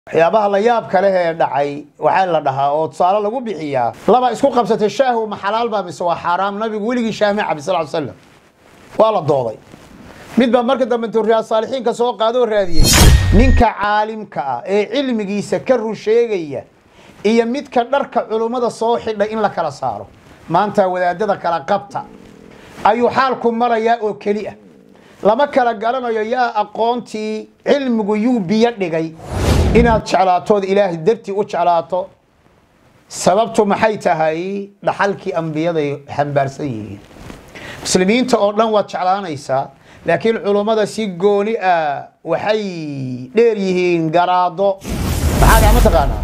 waxyaabaha la yaabka leh ee dhacay waxaa la dhahaa oo tusaale lagu bixiyaa laba isku qabsatay shaahu ma xalaal baa mise waa xaaraam nabigu weligii shaah ma cabi sal slam waa la dooday mid baa marka dambe intuu riyaad saalixiinka soo qaadoo raadiyey ninka caalimka ah ee cilmigiisa ka run sheegaya iyo midka dharka culummada soo xidhay in la kala saaro maanta wadaadada kala qabta ayuu xaalku marayaa oo keli ah lama kala garanayo yaa aqoontii cilmigu yuu biyo dhigay inaad jeclaatood ilaahay dartii u jeclaato sababtu maxay tahay dhaxalkii ambiyaday xambaarsan yihiin muslimiinta oo dhan waad jeclaanaysaa laakiin culummada si gooni ah waxay dheer yihiin garaado maxaa gaa ma taqaanaa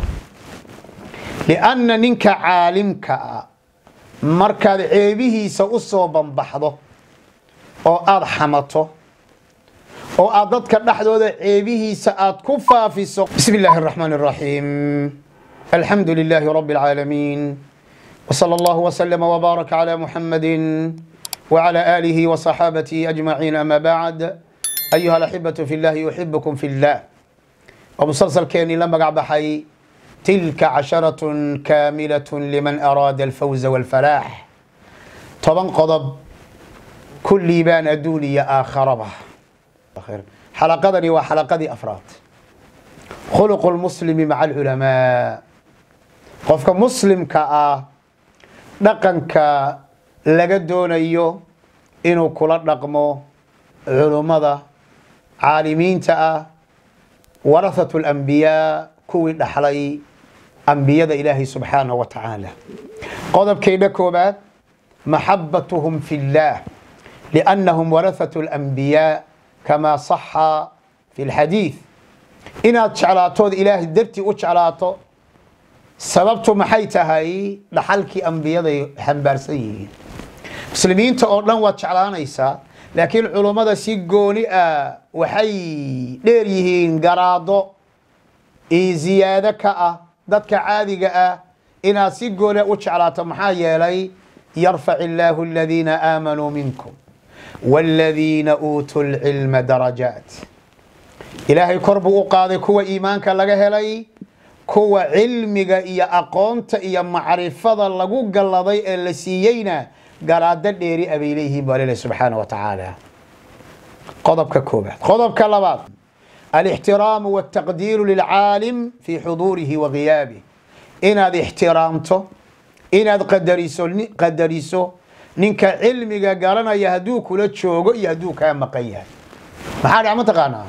lianna ninka caalimka ah markaad ceebihiisa u soo banbaxdo oo aada xamato oo aad dadka dhexdooda ceebihiisa aad ku faafiso bismi illaahi araxmaan araxiim alxamdu lilaahi rabbi alcaalamiin wsala allahu wslama wbaaraka cala muxamadi wcala aalihi wasaxaabatihi ajmaciin ama bacd ayuha alaxibatu fi llahi yuxibukum fi llah waa musalsalkeenii la magac baxay tilka casharatun kaamilat liman araada alfawza walfalaax toban qodob kullii baan adduun iyo aakharaba xalaqadani waa xalaqadii afraad khuluqu lmuslimi maca alculamaa qofka muslimka ah dhaqanka laga doonayo inuu kula dhaqmo culummada caalimiinta ah warahatu alambiyaa kuwii dhaxlay ambiyada ilaahay subxaanahu wa tacaala qodobkeydha koobaad maxabatuhum fi اllah liannahum warahatu alambiyaa kama saxa fi lxadiid inaad jeclaatood ilaahay dartii u jeclaato sababtu maxay tahay dhaxalkii ambiyaday xambaarsan yihiin muslimiinta oo dhan waad jeclaanaysaa laakiin culummada si gooni ah waxay dheer yihiin garaado iyo ziyaado ka ah dadka caadiga ah inaad si gooni u jeclaato maxaa yeelay yarfac illaahu aladiina aamanuu minkum wاladiina uutuu lcilma darajaat ilaahay kor buu u qaaday kuwa iimaanka laga helay kuwa cilmiga iyo aqoonta iyo macrifada lagu galladay ee la siiyeyna garaado dheeri abay leeyihiin baa lele subxaana wa tacaala qodobka koobaad qodobka labaad alixtiraamu wاtaqdiiru lilcaalim fii xuduurihi wa giyaabih inaad ixtiraamto inaad qadariso qadariso ninka cilmiga garanaya hadduu kula joogo iyo hadduu kaa maqan yahay maxaa dhac ma taqaanaa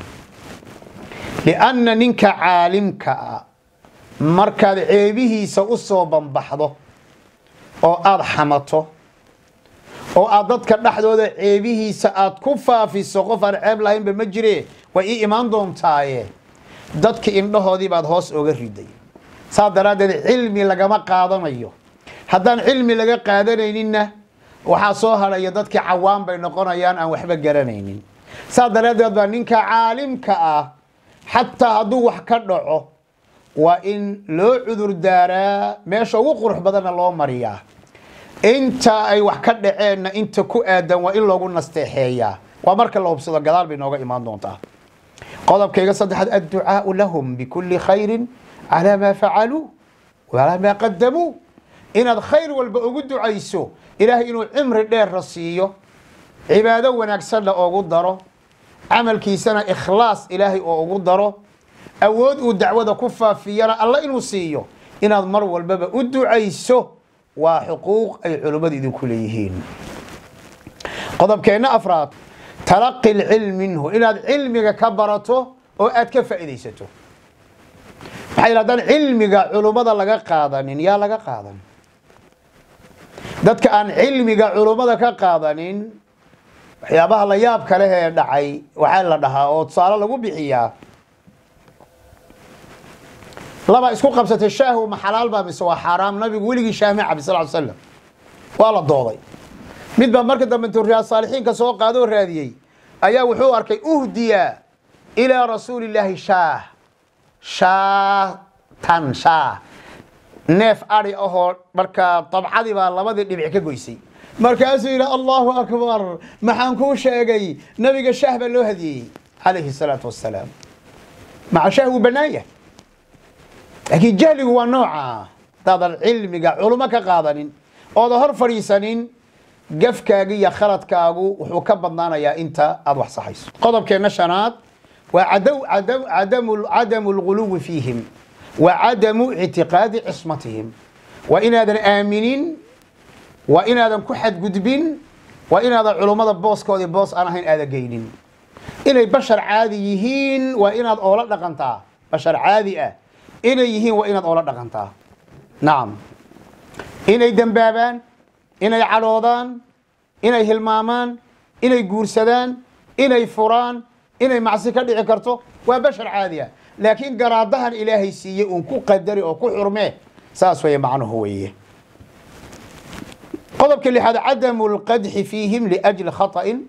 lianna ninka caalimka ah markaad ceebihiisa u soo banbaxdo oo aada xamato oo aad dadka dhexdooda ceebihiisa aad ku faafiso qof aan ceeb lahaynba ma jire way ii imaan doontaaye dadki indhahoodii baad hoos oga riday saas daraaddeed cilmi lagama qaadanayo haddaan cilmi laga qaadanayninna waxaa soo hadhaya dadkii cawaan bay noqonayaan aan waxba garanaynin saas daraaddeed baa ninka caalimka ah xataa hadduu wax ka dhaco waa in loo cudur daaraa meesha ugu qurux badanna loo mariyaa inta ay wax ka dhaceenna inta ku aadan waa in loogu nasteexeeyaa waa marka la hubsado gadaal bay nooga imaan doontaa qodobkayga saddexaad adducaau lahum bikulli khayrin calaa maa facaluu walaa maa qadamuu inaad khayr walba ugu ducayso ilaahay inuu cimri dheerra siiyo cibaado wanaagsanna oogu daro camalkiisana ikhlaas ilaahay oo ugu daro awood uu dacwada ku faafiyana alla inuu siiyo inaad mar walbaba u ducayso waa xuquuq ay culummadu idinku leeyihiin qodobkeenna afraad talaqi lcilm minhu inaad cilmiga ka barato oo aad ka faa'iidaysato maxaa yidhi haddaan cilmiga culummada laga qaadanin yaa laga qaadan dadka aan cilmiga culummada ka qaadanin waxyaabaha la yaabka leh ee dhacay waxaa la dhahaa oo tusaale lagu bixiyaa laba isku qabsatay shaahu ma xalaal baa mise waa xaaraam nabigu weligii shaah ma cabi sal slam waa la dooday mid baa marka dambe intuu riyaad saalixiinka soo qaadoo raadiyey ayaa wuxuu arkay uhdiya ilaa rasuuli illaahi shaah shaatan shaah neef ari ahoo markaa dabcadii baa labadii dhibic ka goysay markaasuu yidhi allahu akbar maxaan kuu sheegay nabiga shaah baa loo hadiyeyey calayhi salaatu wasalaam maca shaah wuu bannaan yahay laakiin jahligu waa nooca hadaadan cilmiga culummo ka qaadanin oodan hor fadhiisanin gafkaaga iyo khaladkaagu wuxuu ka badnaanayaa inta aada wax saxayso qodobkeenna shanaad waa cadamu lguluwi fiihim wa cadamu ictiqaadi cismatihim waa inaadan aaminin waa inaadan ku xadgudbin waa inaadan culummada booskoodii boos aan ahayn aada geynin inay bashar caadi yihiin waa inaad oola dhaqantaa bashar caadi ah inay yihiin waa inaad oola dhaqantaa nacam inay dembaabaan inay cadhoodaan inay hilmaamaan inay guursadaan inay furaan inay macsi ka dhici karto waa bashar caadi ah laakiin garaadahan ilaahay siiyey uun ku qadari oo ku xurmee saas weye macnuhu weeye qodobka lixaad cadamu lqadxi fiihim liajli khaطa'in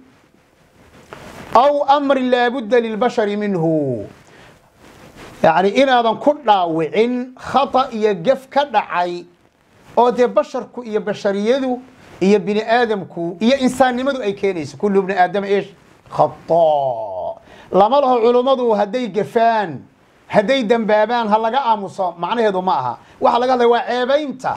aw amrin laabudda lilbashari minhu yacni inaadan ku dhaawicin khata iyo gef ka dhacay oo dee basharku iyo bashariyadu iyo bini aadamku iyo insaannimadu ay keenayso kullu bni aadama ish khata lama laho culummadu hadday gefaan hadday dembaabaan ha laga aamuso macnaheedu ma aha waxa laga hadlaya waa ceebaynta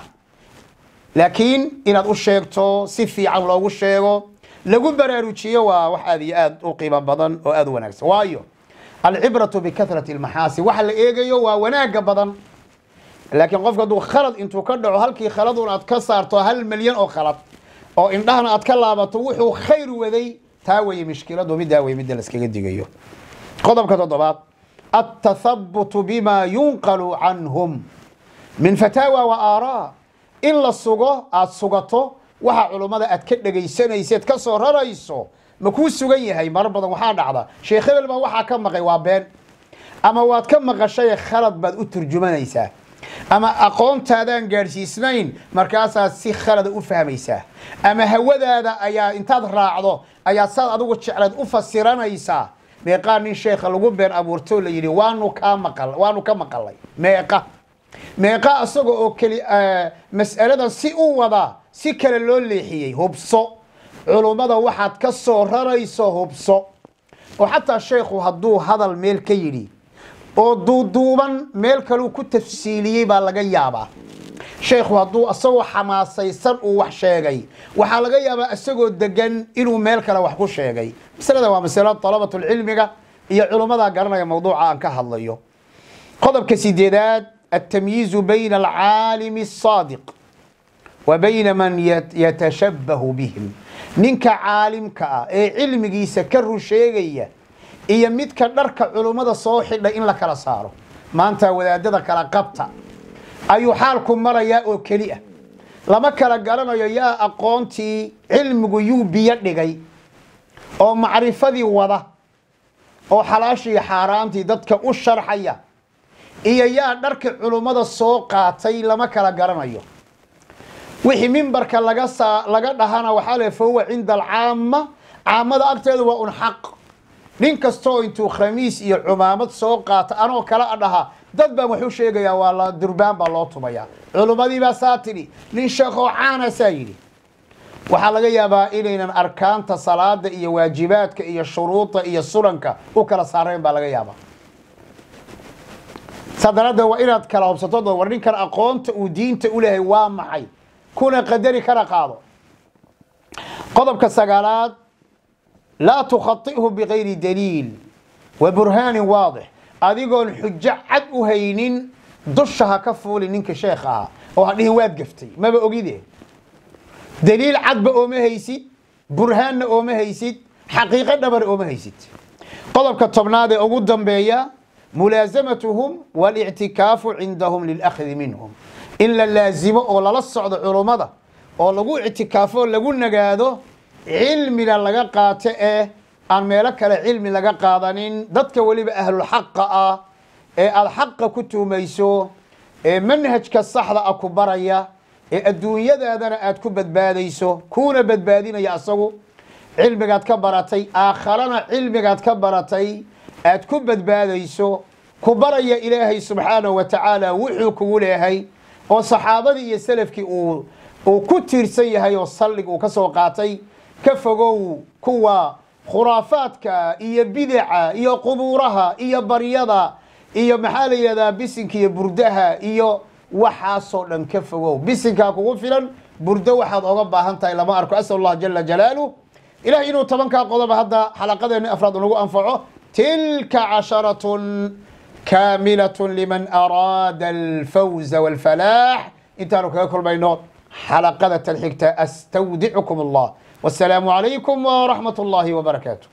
laakiin inaad u sheegto si fiican loogu sheego lagu baraarujiyo waa wax aad iyo aad u qiimo badan oo aad u wanaagsan waayo alcibratu bikahrati almaxaasi waxa la eegayo waa wanaaga badan laakiin qofka hadduu khalad intuu ka dhaco halkii khaladun aad ka saarto hal milyan oo khalad oo indhahana aad ka laabato wuxuu khayr waday taa weye mishkiladu middaa wey midda laskaga digayo qodobka toddobaad atathabutu bima yunqalu canhum min fataawa wa aaraa in la sugo aad sugato waxa culummada aad ka dhegaysanayseed ka soo rarayso ma kuu sugan yahay marar badan waxaa dhacda sheekh hebel baa waxaa ka maqay waa been ama waad ka maqashay khalad baad u turjumanaysaa ama aqoontaadaan gaadhsiisnayn markaasaad si khalada u fahmaysaa ama hawadaada ayaa intaad raacdo ayaad saad adigu jecleed u fasiranaysaa meeqaa nin sheekha lagu been abuurtoo la yidhi waanu kaa maqal waanu ka maqalay meeqa meeqa isaga oo keli mas'aladan si u wadaa si kale loo leexiyey hubso culummada waxaad ka soo rarayso hubso oo xataa sheekhu hadduu hadal meel ka yidhi oo duuduuban meel kaleu ku tafsiiliyey baa laga yaabaa sheekhu hadduu isagoo xamaasaysan uu wax sheegay waxaa laga yaabaa isagoo degan inuu meel kale wax ku sheegay masalada waa masalo dalabatulcilmiga iyo culummada garanaya mawduuca aan ka hadlayo qodobka sideedaad altamyiizu bayna alcaalimi الصaadiq wa bayna man yatashabahu bihim ninka caalimka ah ee cilmigiisa ka run sheegaya iyo midka dharka culummada soo xidha in la kala saaro maanta wadaadada kala qabta ayuu xaalku marayaa oo keli ah lama kala garanayo yaa aqoontii cilmigu yuu biyo dhigay oo macrifadii wada oo xalaashii xaaraantii dadka u sharxaya iyo yaa dharka culummada soo qaatay lama kala garanayo wixii mimbarka laga saa laga dhahana waxaa le fahuwa cinda alcaama caamada agteeda waa un xaq nin kastoo intuu khamiis iyo cumaamad soo qaata anoo kala dhaha dad baan waxu sheegayaa waa la durbaan baa loo tumayaa culummadii baa saa tidhi nin sheekoo caana saa yidhi waxaa laga yaabaa inaynan arkaanta salaada iyo waajibaadka iyo shuruuda iyo sunanka u kala saarayn baa laga yaabaa saa daraaddeed waa inaad kala hubsato war ninkan aqoonta uu diinta u lehay waa maxay kuna qadari kana qaado qodobka sagaalaad laa tukhaihu bigayri daliil wa burhaanin waadix adigoon xujo cad u haynin dusha ha ka fuuli ninka sheekh ahaa oo ha dhihin waad gaftay maba ogide daliil cadba ooma haysid burhaanna ooma haysid xaqiiqo dhabar ooma haysid qodobka tobnaad ee ugu dambeeya mulaasamatuhum walictikaafu cindahum lilakhdi minhum in la laasimo oo lala socdo culummada oo lagu ictikaafo lagu nagaado cilmina laga qaato ee aan meelo kale cilmi laga qaadanin dadka weliba ahlulxaqa ah ee aada xaqa ku tuumayso ee manhajka saxda ah ku baraya ee adduunyadaadana aad ku badbaadayso kuuna badbaadinaya asagu cilmigaad ka baratay aakharana cilmigaad ka baratay aad ku badbaadayso ku baraya ilaahay subxaanahu wa tacaala wuxuu kugu leehay oo saxaabadii iyo selafkii uu uu ku tiirsan yahay oo sallig uu ka soo qaatay ka fogow kuwa khuraafaadka iyo bidaca iyo qubuuraha iyo baryada iyo maxaa la yidhahdaa bisinka iyo burdaha iyo waxaasoo dhan ka fogow bisinkaa kugu filan burdo waxaad oga baahan tahay lama arko asal allah jala jalaaluh ilaah inuu tobankaa qodoba hadda xalaqadeeni afraad nagu anfaco tilka casharatun kaamilatun liman araada alfawza walfalaax intaanu kaga kulmayno xalaqada tan xigta astawdicukum allah wasalaamu calaykum waraxmat allahi wabarakaatu